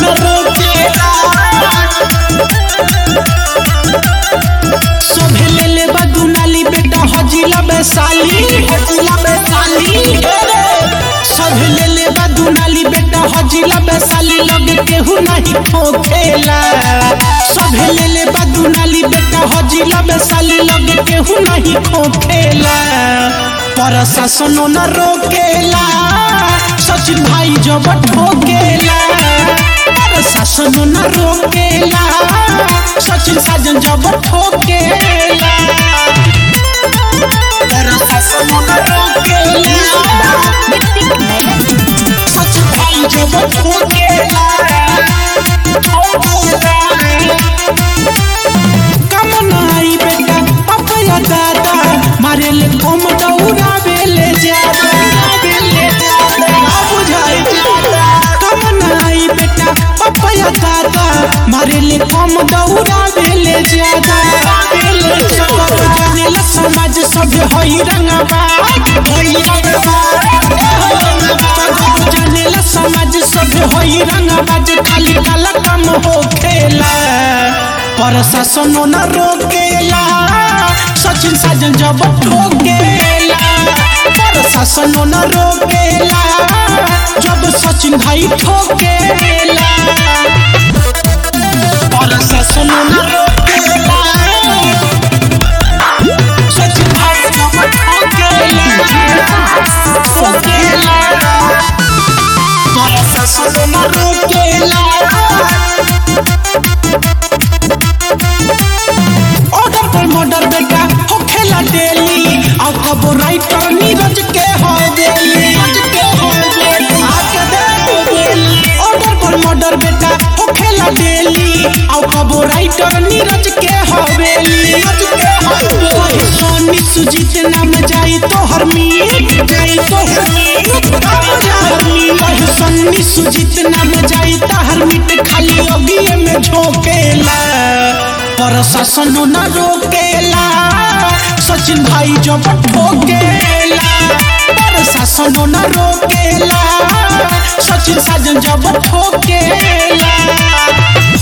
न रोकेला सभे ले ले बदुनाली बेटा हजिला बेसाली हजिला बेसाली सभे ले ले बदुनाली बेटा हजिला बेसाली लगे केहू नहीं ठोकेला सभे ले ले बदुनाली बेटा हजिला बेसाली लगे केहू नहीं ठोकेला प्रशासन न रोकेला सचिन भाई जब ठोकेला प्रशासन न रोकेला सचिन साजन जब ठोकेला प्रशासन न रोकेला सचिन भाई जब ठोकेला कम नाई बेटा पपया दादा मारे ले कम दौड़ावे ले ज्यादा ना बुझाई कम नाई बेटा पपया दादा मारे ले कम दौड़ावे ले ज्यादा सब जानेला समाज सब होई रंगबा होई रंगबा सब जानेला समाज सब होई रंगबा जे खाली काला कम हो खेला प्रशासन न रोकेला सचिन साजन जब ठोकेला प्रशासन न रोकेला जब सचिन भाई ठोकेला प्रशासन न रोकेला सचिन भाई जब ठोकेला ठोकेला प्रशासन न रोकेला ऑर्डर पर मर्डर बेटा हो खेला डेली और कबो राइटर नीरज के हो डेली आके देखो डेली ऑर्डर पर मर्डर बेटा हो खेला डेली और कबो राइटर नीरज के हो डेली कहीं सोनी सुजीत नाम जाई तो हर मीत जाई तो हर मीत कहीं सोनी सुजीत नाम जाई तो हर मीट खाली अगिए में झोंकेला प्रशासन न रोकेला सचिन भाई जब ठोकेला प्रशासन न रोकेला सचिन साजन जब ठोकेला